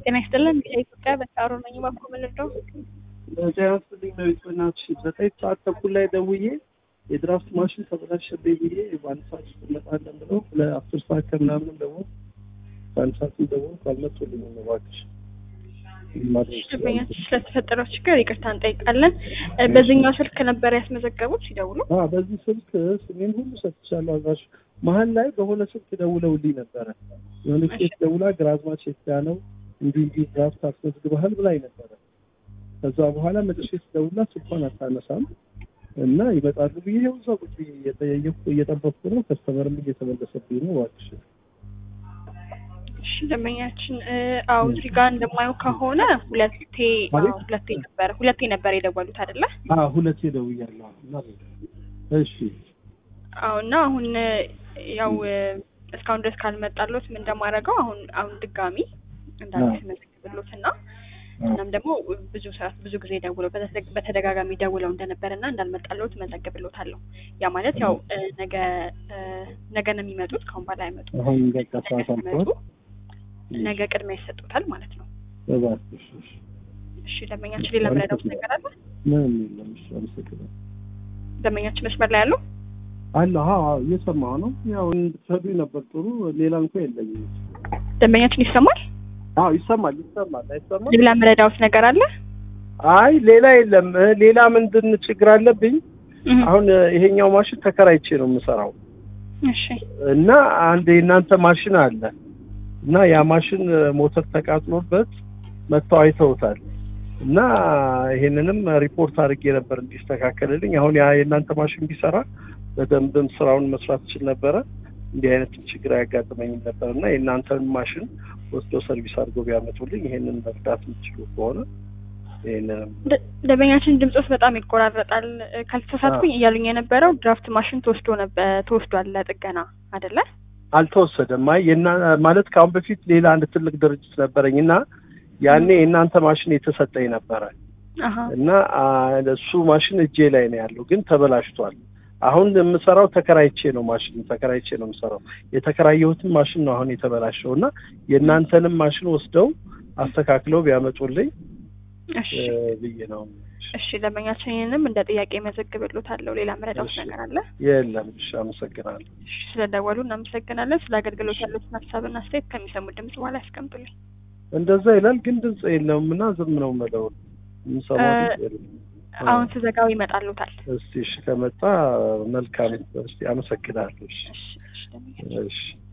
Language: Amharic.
ጤና ይስጥልን። ከኢትዮጵያ በሳሮ ነኝ። ባኮ ምልደው ጤና ይስጥልኝ መቤት በእናትሽ ዘጠኝ ሰዓት ተኩል ላይ ደውዬ የድራፍት ማሽን ተበላሸብኝ ብዬ በአንድ ሰዓት ውስጥ እንመጣለን ብለው ለአስር ሰዓት ከምናምን ደግሞ በአንድ ሰዓት ደግሞ ካልመጡልኝም ነው እባክሽ ደንበኛችን ስለተፈጠረው ችግር ይቅርታ እንጠይቃለን። በዚህኛው ስልክ ነበር ያስመዘገቡት ሲደውሉ? አዎ በዚህ ስልክ ስሜን ሁሉ ሰጥቻለሁ። አዛሽ መሀል ላይ በሆነ ስልክ ደውለውልኝ ነበረ። የሆነ ሴት ደውላ ግራዝማች የትያ ነው እንዲህ እንዲህ ድራፍት አስመዝግበሃል ብላኝ ነበረ። ከዛ በኋላ መልሼ ስደውልላት ስልኳን አታነሳም እና ይመጣሉ ብዬ ይኸው እዛ ቁጭ ብዬ እየጠየኩ እየጠበቅኩ ነው። ከስተመርም እየተመለሰብኝ ነው። እባክሽ እሺ ደንበኛችን አዎ እዚህ ጋር እንደማየው ከሆነ ሁለቴ አዎ ሁለቴ ነበረ ሁለቴ ነበር የደወሉት አይደለ? አዎ ሁለቴ ደውያለሁ። እና እሺ አዎ እና አሁን ያው እስካሁን ድረስ ካልመጣሎት ምን እንደማደርገው አሁን አሁን ድጋሚ እንዳዲስ መዘግብሎት እና እናም ደግሞ ብዙ ሰዓት ብዙ ጊዜ ደውለው በተደጋጋሚ ደውለው እንደነበር እና እንዳልመጣሎት መዘግብሎታለሁ። ያ ማለት ያው ነገ ነገ ነው የሚመጡት ከአሁን በኋላ አይመጡም። አሁን በቃ ሰዓት አልፏል። ነገ ቅድሚያ ይሰጡታል ማለት ነው። እባክሽ እሺ። እሺ ደንበኛችን ሌላ ምረዳውት ነገር አለ? ምንም የለም። እሺ አመሰግናለሁ። ደንበኛችን መስመር ላይ ያለው አለ አዎ እየሰማሁ ነው። ያው እንድትሰዱኝ ነበር ጥሩ። ሌላ እንኳን የለኝም። ደንበኛችን ይሰማል? አዎ ይሰማል ይሰማል። አይሰማል? ሌላ ምረዳውት ነገር አለ? አይ ሌላ የለም። ሌላ ምንድን ችግር አለብኝ? አሁን ይሄኛው ማሽን ተከራይቼ ነው የምሰራው እሺ እና አንድ የእናንተ ማሽን አለ እና ያ ማሽን ሞተር ተቃጥሎበት መጥተው አይተውታል እና ይሄንንም ሪፖርት አድርጌ ነበር እንዲስተካከልልኝ። አሁን ያ የእናንተ ማሽን ቢሰራ በደንብም ስራውን መስራት ይችል ነበረ። እንዲህ አይነት ችግር አያጋጥመኝም ነበር እና የእናንተን ማሽን ወስዶ ሰርቪስ አድርገው ቢያመጡልኝ ይሄንን መርዳት የምትችሉ ከሆነ ይሄንንም ደንበኛችን ድምፆት በጣም ይቆራረጣል። ካልተሳሳትኩኝ እያሉኝ የነበረው ድራፍት ማሽን ተወስዶ ነበር ተወስዷል ለጥገና አይደለ? አልተወሰደም። አይ የና ማለት ከአሁን በፊት ሌላ አንድ ትልቅ ድርጅት ነበረኝ እና ያኔ የእናንተ ማሽን የተሰጠኝ ነበረ እና እሱ ማሽን እጄ ላይ ነው ያለው፣ ግን ተበላሽቷል። አሁን የምሰራው ተከራይቼ ነው ማሽን ተከራይቼ ነው የምሰራው። የተከራየሁትን ማሽን ነው አሁን የተበላሸው እና የእናንተንም ማሽን ወስደው አስተካክለው ቢያመጡልኝ ብዬ ነው። እሺ ደንበኛችን ይህንም እንደ ጥያቄ መዘግብሎታለሁ። ሌላ መረዳት ነገር አለ? የለም። እሺ አመሰግናለሁ። እሺ ስለደወሉ እናመሰግናለን። ስለ አገልግሎት ያሉትን ሀሳብና አስተያየት ከሚሰሙት ድምጽ በኋላ ያስቀምጡልኝ። እንደዛ ይላል፣ ግን ድምጽ የለውም እና ዝም ነው የምለው። የምሰማው ድምጽ የለም። አሁን ስዘጋው ይመጣሉታል። እስቲ እሺ ከመጣ መልካም። እስቲ አመሰግናለሁ። እሺ እሺ እሺ ደንበኛችን እሺ